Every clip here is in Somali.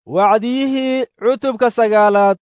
wacdiyihii cutubka sagaalaad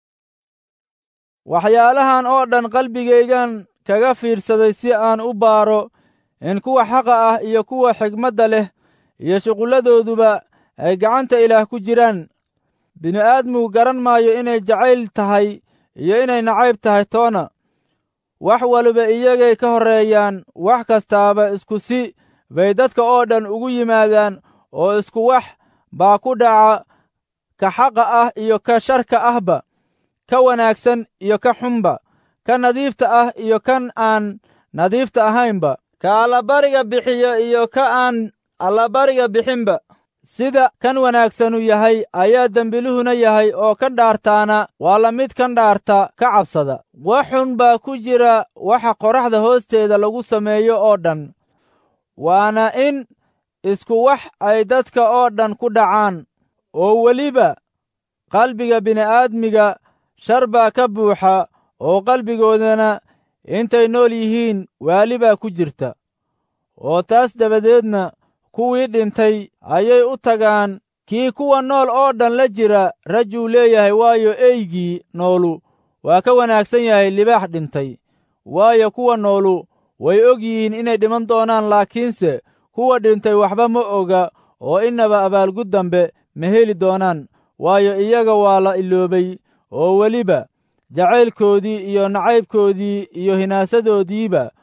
waxyaalahan oo dhan qalbigaygan kaga fiidsaday si aan u baaro in kuwa xaqa ah iyo kuwa xigmadda leh iyo shuqulladooduba ay gacanta ilaah ku jiraan bini'aadmigu garan maayo inay jacayl tahay iyo inay nacayb tahay toona wax waliba iyagay ka horreeyaan wax kastaaba isku si bay dadka oo dhan ugu yimaadaan oo isku wax baa ku dhaca ka xaqa ah iyo ka sharka ahba ka wanaagsan iyo ka xunba ka nadiifta ah iyo kan aan nadiifta ahaynba ka allabariga bixiyo iyo ka aan allabariga bixinba sida kan wanaagsanu yahay ayaa dembiluhuna yahay oo kan dhaartaana waa la mid kan dhaarta ka cabsada wax xun baa ku jira waxa qoraxda hoosteeda lagu sameeyo oo dhan waana in isku wax ay dadka oo dhan ku dhacaan oo weliba qalbiga bini'aadmiga shar baa ka buuxa oo qalbigoodana intay nool yihiin waali baa ku jirta oo taas dabadeedna kuwii dhintay ayay u tagaan kii kuwa nool oo dhan la jira rajuu leeyahay waayo eygii noolu waa ka wanaagsan yahay libaax dhintay waayo kuwa noolu way og yihiin inay dhiman doonaan laakiinse kuwa dhintay waxba ma oga oo innaba abaalgud dambe ma heli doonaan waayo iyaga waa la iloobay oo weliba jacaylkoodii iyo nacaybkoodii iyo hinaasadoodiiba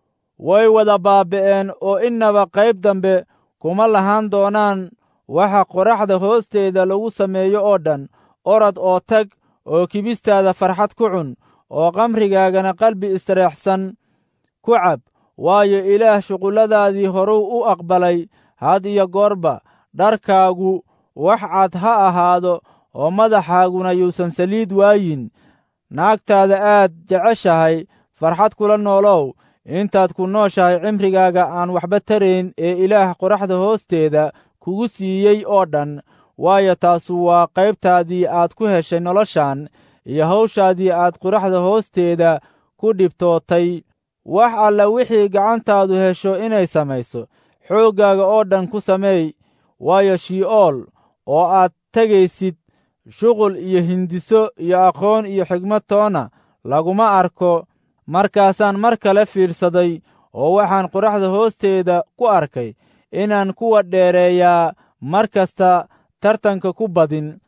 way wada baaba'een oo innaba qayb dambe kuma lahaan doonaan waxa qoraxda hoosteeda lagu sameeyo oo dhan orad oo tag oo kibistaada farxad ku cun oo qamrigaagana qalbi istareexsan ku cab waayo ilaah shuqulladaadii horuu u aqbalay had iyo goorba dharkaagu wax cad ha ahaado oo madaxaaguna yuusan saliid waayin naagtaada aad jeceshahay farxad kula noolow intaad ku nooshahay cimrigaaga aan waxba tarayn ee ilaah qoraxda hoosteeda kugu siiyey oo dhan waayo taasu waa qaybtaadii aad ku heshay noloshan iyo hawshaadii aad qoraxda hoosteeda ku dhibtootay wax alla wixii gacantaadu hesho inay samayso xooggaaga oo dhan ku sameey waayo shi'ool oo aad tegaysid shuqul iyo hindiso iyo aqoon iyo xigmad toona laguma arko markaasaan mar kale fiidsaday oo waxaan qoraxda hoosteeda ku arkay inaan kuwa dheereeyaa mar kasta tartanka ku badin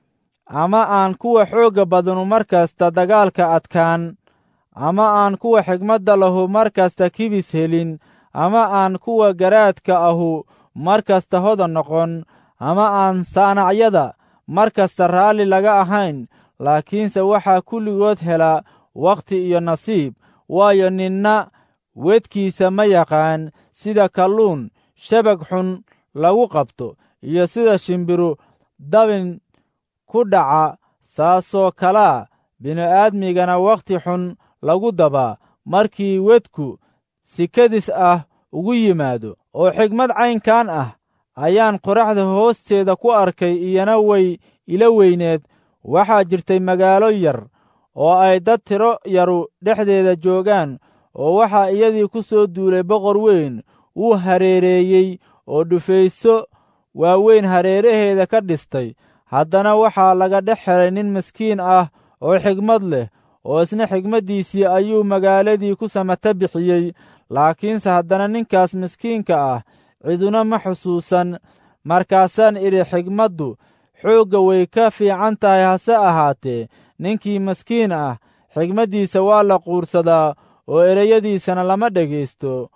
ama aan kuwa xoogga badanu mar kasta dagaalka adkaan ama aan kuwa xigmadda lahu mar kasta kibis helin ama aan kuwa garaadka ahu mar kasta hodan noqon ama aan saanacyada mar kasta raalli laga ahayn laakiinse waxaa kulligood hela wakhti iyo nasiib waayo ninna wedkiisa ma yaqaan sida kalluun shabag xun lagu qabto iyo sida shimbiru dabin ku dhaca saasoo kalaa bini'aadmigana wakhti xun lagu dabaa markii wedku sikadis ah ugu yimaado oo xigmad caynkan ah ayaan qoraxda hoosteeda ku arkay iyana way ila weyneed waxaa jirtay magaalo yar oo ay dad tiro yaru dhexdeeda joogaan oo waxaa iyadii ku soo duulay boqor weyn wuu hareereeyey oo dhufayso waaweyn hareeraheeda ka dhistay haddana waxaa laga dhex helay nin miskiin ah oo xigmad leh oo isna xigmaddiisii ayuu magaaladii ku samata bixiyey laakiinse haddana ninkaas miskiinka ah ciduna ma xusuusan markaasaan idhi xigmaddu xoogga way ka fiican tahay hase ahaatee ninkii maskiin ah xigmaddiisa waa la quursadaa oo ereyadiisana lama dhegaysto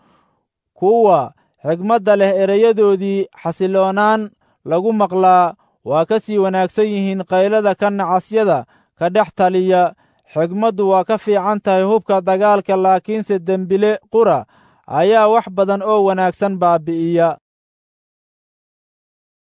kuwa xigmadda leh erayadoodii xasiloonaan lagu maqlaa waa ka sii wanaagsan yihiin qaylada ka nacasyada ka dhex taliya xigmaddu waa ka fiican tahay hubka dagaalka laakiinse dembile qura ayaa wax badan oo wanaagsan baabi'iya